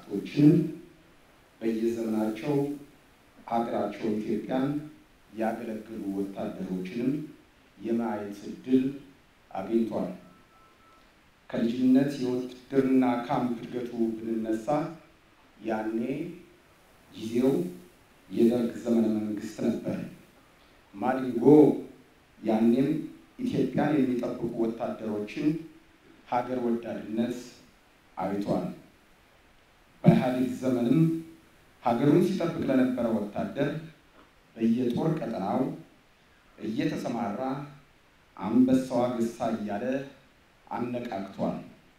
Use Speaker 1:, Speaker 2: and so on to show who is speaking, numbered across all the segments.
Speaker 1: አርቲስቶችን በየዘመናቸው ሀገራቸው ኢትዮጵያን ያገለገሉ ወታደሮችንም የማየት እድል አግኝቷል። ከልጅነት የውትድርና ካምፕ እድገቱ ብንነሳ ያኔ ጊዜው የደርግ ዘመነ መንግስት ነበር። ማዲንጎ ያኔም ኢትዮጵያን የሚጠብቁ ወታደሮችን ሀገር ወዳድነት አይቷል። በኢህአዴግ ዘመንም ሀገሩን ሲጠብቅ ለነበረ ወታደር በየጦር ቀጠናው እየተሰማራ አንበሳዋ ገሳ እያለ አነቃቅቷል።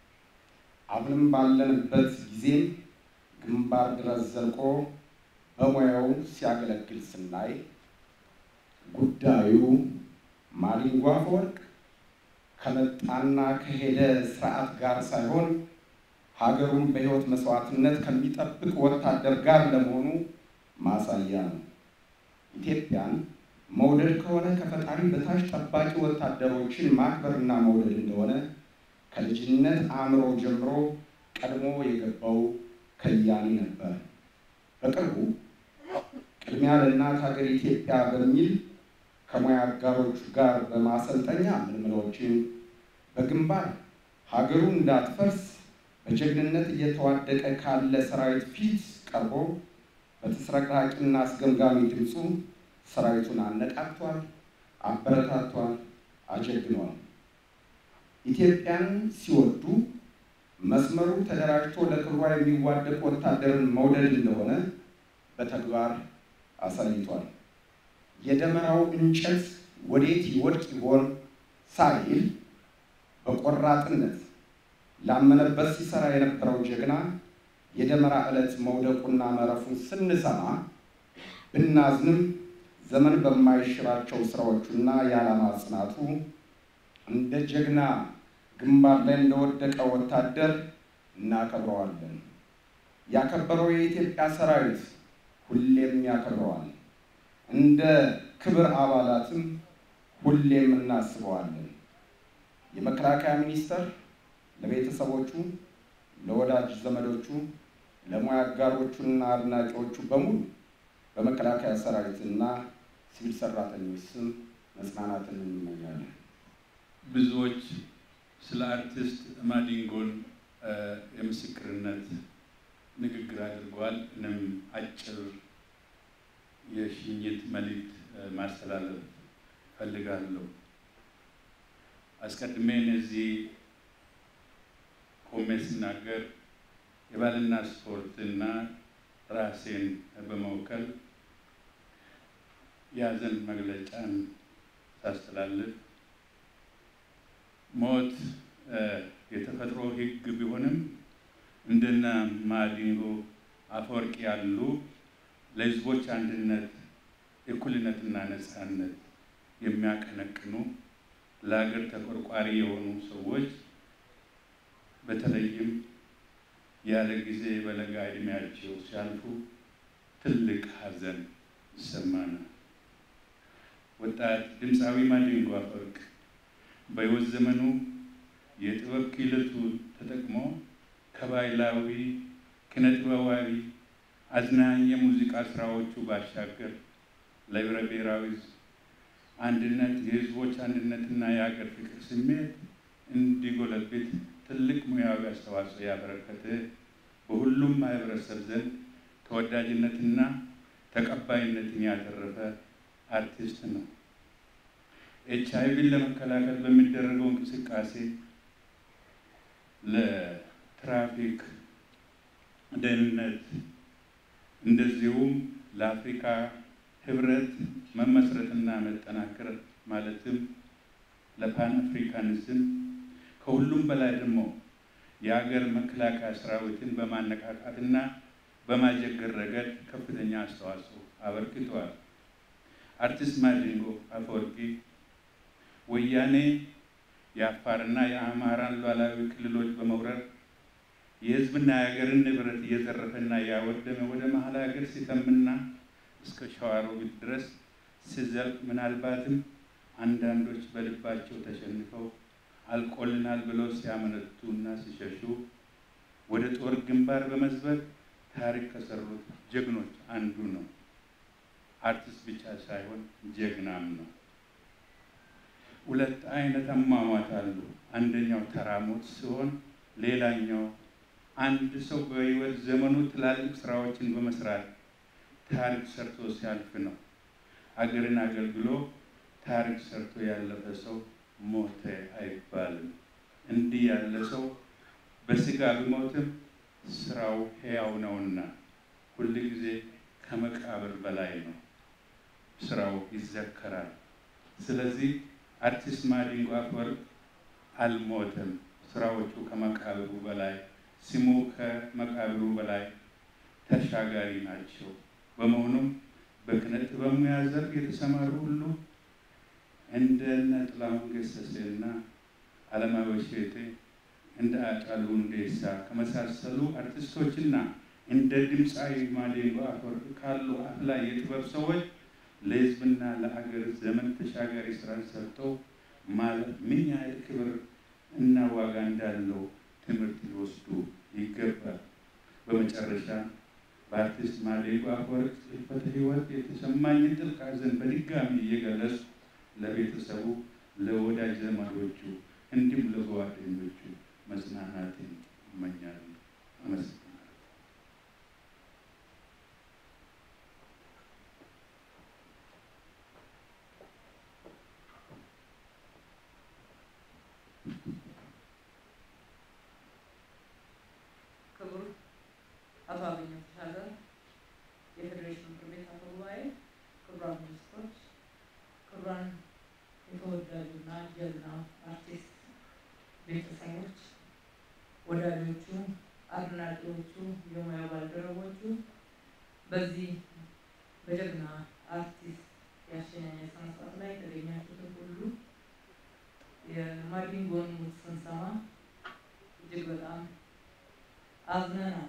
Speaker 1: አሁንም ባለንበት ጊዜ ግንባር ድረስ ዘልቆ በሙያው ሲያገለግል ስናይ ጉዳዩ ማዲንጎ አፈወርቅ ከመጣና ከሄደ ስርዓት ጋር ሳይሆን ሀገሩን በሕይወት መስዋዕትነት ከሚጠብቅ ወታደር ጋር ለመሆኑ ማሳያ ነው። ኢትዮጵያን መውደድ ከሆነ ከፈጣሪ በታች ጠባቂ ወታደሮችን ማክበርና መውደድ እንደሆነ ከልጅነት አእምሮ ጀምሮ ቀድሞ የገባው ከያኒ ነበር። በቅርቡ ቅድሚያ ለእናት ሀገር ኢትዮጵያ በሚል ከሙያ አጋሮቹ ጋር በማሰልጠኛ ምልምሎችን በግንባር ሀገሩ እንዳትፈርስ በጀግንነት እየተዋደቀ ካለ ሰራዊት ፊት ቀርቦ በተስረቅራቂና አስገምጋሚ ድምፁ ሰራዊቱን አነቃቅቷል፣ አበረታቷል፣ አጀግኗል። ኢትዮጵያን ሲወዱ መስመሩ ተደራጅቶ ለክብሯ የሚዋደቅ ወታደርን መውደድ እንደሆነ በተግባር አሳይቷል። የደመራው እንጨት ወዴት ይወድቅ ይሆን ሳይል በቆራጥነት ላመነበት ሲሰራ የነበረው ጀግና የደመራ ዕለት መውደቁና መረፉን ስንሰማ ብናዝንም ዘመን በማይሽራቸው ስራዎቹና የዓላማ ጽናቱ እንደ ጀግና ግንባር ላይ እንደወደቀ ወታደር እናከብረዋለን። ያከበረው የኢትዮጵያ ሰራዊት ሁሌም ያከብረዋል። እንደ ክብር አባላትም ሁሌም እናስበዋለን። የመከላከያ ሚኒስቴር ለቤተሰቦቹ፣ ለወዳጅ ዘመዶቹ፣ ለሙያ አጋሮቹና አድናቂዎቹ በሙሉ በመከላከያ ሰራዊትና ሲቪል ሰራተኞች ስም መጽናናትን እንመኛለን።
Speaker 2: ብዙዎች ስለ አርቲስት ማዲንጎን የምስክርነት ንግግር አድርገዋል። እኔም አጭር የሽኝት መልእክት ማስተላለፍ ፈልጋለሁ። አስቀድሜ እነዚህ ቆሜ ስናገር የባህልና ስፖርትና ራሴን በመወከል የሀዘን መግለጫን ሳስተላልፍ ሞት የተፈጥሮ ሕግ ቢሆንም እንደነ ማዲንጎ አፈወርቅ ያሉ ለሕዝቦች አንድነት፣ እኩልነትና ነፃነት የሚያቀነቅኑ ለሀገር ተቆርቋሪ የሆኑ ሰዎች በተለይም ያለ ጊዜ በለጋ ዕድሜያቸው ሲያልፉ ትልቅ ሐዘን ይሰማናል። ወጣት ድምፃዊ ማዲንጎ አፈወርቅ በሕይወት ዘመኑ የጥበብ ክህሎቱ ተጠቅሞ ከባህላዊ ኪነጥበባዊ አዝናኝ የሙዚቃ ስራዎቹ ባሻገር ለህብረ ብሔራዊ አንድነት የህዝቦች አንድነትና የሀገር ፍቅር ስሜት እንዲጎለብት ትልቅ ሙያዊ አስተዋጽኦ ያበረከተ በሁሉም ማህበረሰብ ዘንድ ተወዳጅነትና ተቀባይነትን ያተረፈ አርቲስት ነው። ኤች አይቪን ለመከላከል በሚደረገው እንቅስቃሴ ለትራፊክ ደህንነት እንደዚሁም ለአፍሪካ ህብረት መመስረትና መጠናከር ማለትም ለፓን አፍሪካኒዝም ከሁሉም በላይ ደግሞ የሀገር መከላከያ ሰራዊትን በማነቃቃትና በማጀገር ረገድ ከፍተኛ አስተዋጽኦ አበርክተዋል። አርቲስት ማዲንጎ አፈወርቂ ወያኔ የአፋርና የአማራን ሉዓላዊ ክልሎች በመውረር የህዝብና የሀገርን ንብረት እየዘረፈና እያወደመ ወደ መሀል ሀገር ሲተምና እስከ ሸዋሮቢት ድረስ ሲዘልቅ ምናልባትም አንዳንዶች በልባቸው ተሸንፈው አልቆልናል ብለው ሲያመነቱ እና ሲሸሹ ወደ ጦር ግንባር በመዝበር ታሪክ ከሰሩት ጀግኖች አንዱ ነው። አርቲስት ብቻ ሳይሆን ጀግናም ነው። ሁለት አይነት አሟሟት አሉ። አንደኛው ተራሞት ሲሆን ሌላኛው አንድ ሰው በህይወት ዘመኑ ትላልቅ ስራዎችን በመስራት ታሪክ ሰርቶ ሲያልፍ ነው። አገርን አገልግሎ ታሪክ ሰርቶ ያለፈ ሰው ሞተ አይባልም። እንዲህ ያለ ሰው በስጋ ቢሞትም ስራው ሕያው ነውና ሁል ጊዜ ከመቃብር በላይ ነው፣ ስራው ይዘከራል። ስለዚህ አርቲስት ማዲንጎ አፈወርቅ አልሞተም። ስራዎቹ ከመቃብሩ በላይ ስሙ ከመቃብሩ በላይ ተሻጋሪ ናቸው። በመሆኑም በኪነ ጥበብ ሙያ ዘርፍ የተሰማሩ ሁሉ እንደ እነ ጥላሁን ገሰሰና አለማየሁ እሸቴ እንደ ሃጫሉ ሁንዴሳ ከመሳሰሉ አርቲስቶችና እንደ ድምፃዊ ማዲንጎ አፈወርቅ ካሉ አፍላይ የጥበብ ሰዎች ለሕዝብና ለአገር ዘመን ተሻጋሪ ስራ ሰርተው ማለት ምን ያህል ክብር እና ዋጋ እንዳለው ትምህርት ሊወስዱ ይገባል። በመጨረሻ በአርቲስት ማዲንጎ አፈወርቅ ሕልፈተ ሕይወት የተሰማኝን ጥልቅ ሐዘን በድጋሚ እየገለጽኩ ለቤተሰቡ፣ ለወዳጅ ዘመዶቹ እንዲሁም ለጓደኞቹ መጽናናትን እመኛለሁ። አመሰግናለሁ።
Speaker 3: ክቡር አቶ አገኘሁ ተሻገር የፌዴሬሽን ምክር ቤት አፈ ጉባኤ፣ ክቡራን ሚኒስትሮች፣ ክቡራን የተወዳጁና ጀግና አርቲስት ቤተሰቦች፣ ወዳጆቹ፣ አድናቂዎቹ፣ የሙያ ባልደረቦቹ በዚህ በጀግና አርቲስት የአሸኛኘት ስነ ስርዓት ላይ የተገኛችሁትን ሁሉ የማዲንጎን ሞት ስንሰማ እጅግ በጣም አዝነናል።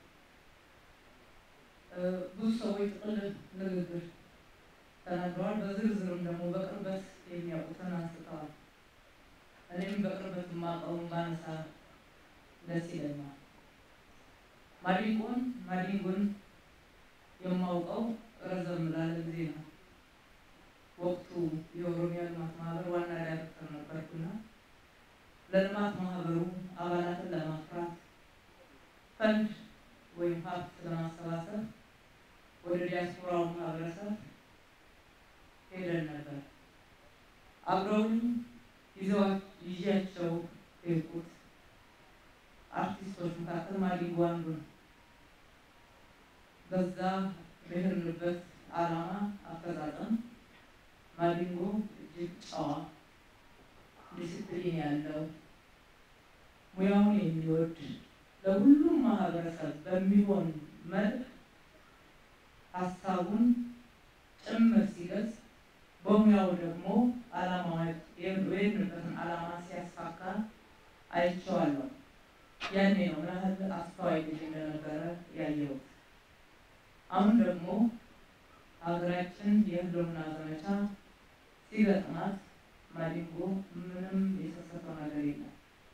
Speaker 3: ብዙ ሰዎች ጥቅል ንግግር ተናግረዋል። በዝርዝርም ደግሞ በቅርበት የሚያውቁትን አንስተዋል። እኔም በቅርበት የማውቀውን ባነሳ ደስ ይለኛል። ማዲንጎን ማዲንጎን የማውቀው ረዘም ላለ ጊዜ ነው። ወቅቱ የኦሮሚያ ልማት ማህበር ዋና ዳይሬክተር ነበርኩና ለልማት ማህበሩ አባላትን ለማፍራት ፈንድ ወይም ሀብት ለማሰባሰብ ወደ ዲያስፖራው ማህበረሰብ ሄደን ነበር። አብረውኝ ይዣቸው የሄድኩት አርቲስቶች መካከል ማዲንጎ አንዱ ነው። በዛ በሄድንበት ዓላማ አፈጻጸም ማዲንጎ እጅግ ጨዋ፣ ዲስፕሊን ያለው ሙያውን የሚወድ ለሁሉም ማህበረሰብ በሚሆን መልክ ሀሳቡን ጭምር ሲገልጽ በሙያው ደግሞ ዓላማ የሄድንበትን ዓላማ ሲያሳካ አይቼዋለሁ። ያኔ ነው ምን ያህል አስተዋይ ልጅ እንደነበረ ያየሁት። አሁን ደግሞ ሀገራችን የህልውና ዘመቻ ሲገጥማት ማዲንጎ ምንም የሰሰተው ነገር የለም።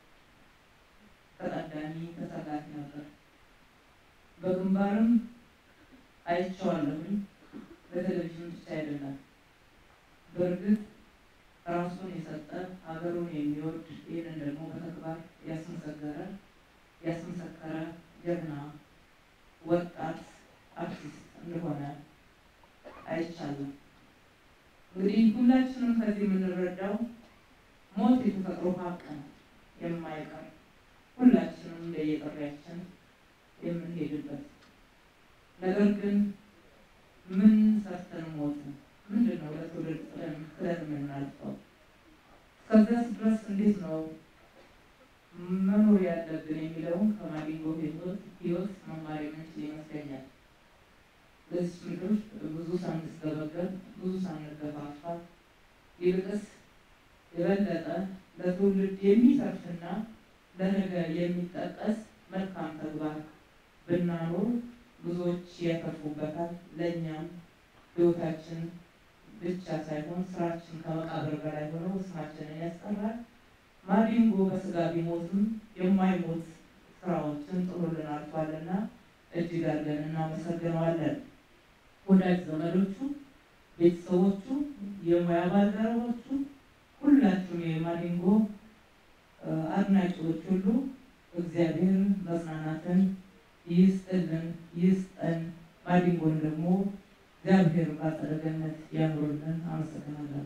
Speaker 3: ተቀዳሚ ተሰላፊ ነበር። በግንባርም አይቼዋለሁኝ። በቴሌቪዥን ብቻ አይደለም። በእርግጥ ራሱን የሰጠ ሀገሩን የሚወድ ይህንን ደግሞ በተግባር ያስመሰገረ ያስመሰከረ ጀግና ወጣት አርቲስት እንደሆነ አይቻልም። እንግዲህ ሁላችንም ከዚህ የምንረዳው ሞት የተፈጥሮ ሀቅ ነው፣ የማይቀር ሁላችንም እንደየጥሪያችን የምንሄድበት ነገር ግን ምን ሰርተን ሞትን? ምንድን ነው ለትውልድ ጥለን ክለን የምናልፈው? እስከዚያስ ድረስ እንዴት ነው መኖር ያለብን የሚለውን ከማዲንጎ ሕይወት መማር የምንችል ይመስለኛል። በዚህ ምድር ብዙ ሳንስገበገብ ብዙ ሳንገፋፋ ይልቅስ የበለጠ ለትውልድ የሚተርፍና ለነገ የሚጠቀስ መልካም ተግባር ብናኖር ብዙዎች ያተርፉበታል። ለእኛም ሕይወታችን ብቻ ሳይሆን ስራችን ከመቃብር በላይ ሆነው ስማችንን ያስጠራል። ማዲንጎ በስጋ ቢሞትም የማይሞት ስራዎችን ጥሎልን አልፏልና እጅግ አድርገን እናመሰግነዋለን። ወዳጅ ዘመዶቹ፣ ቤተሰቦቹ፣ የሙያ ባልደረቦቹ፣ ሁላችሁም የማዲንጎ አድናቂዎች ሁሉ እግዚአብሔር መጽናናትን ይስጥልን ይስጠን። ማዲንጎን ደግሞ እግዚአብሔር በአጸደ ገነት ያኑርልን። አመሰግናለሁ።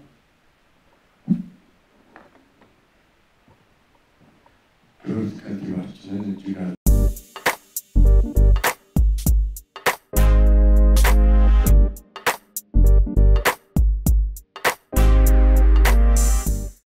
Speaker 4: ክብርት ከንቲባችንን እጅግ